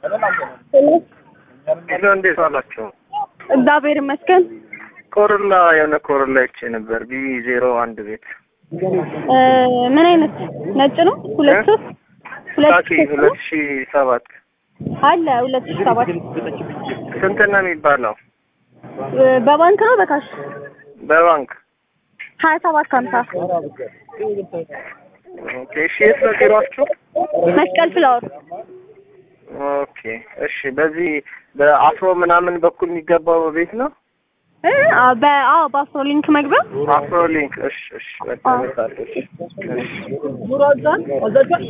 ሄሎ እንዴት ዋላችሁ? እግዚአብሔር ይመስገን። ኮሮላ የሆነ ኮሮላ ይቼ ነበር ቢ ዜሮ አንድ ቤት እ ምን አይነት ነጭ ነው? ሁለት ሶስት ሁለት ታኪ ሶስት ነው? ሁለት ሺ ሰባት አለ ሁለት ሺህ ሰባት ስንት ነው የሚባለው? እ በባንክ ነው በካሽ በባንክ ሀያ ሰባት ሀምሳ ኦኬ። እሺ የት ነው ቢሯችሁ? መስቀል ፍላወር ኦኬ እሺ። በዚህ በአፍሮ ምናምን በኩል የሚገባው ቤት ነው እ አ በ አዎ በአፍሮ ሊንክ መግቢያ አፍሮ ሊንክ። እሺ እሺ በቃ እመጣለሁ። እሺ እሺ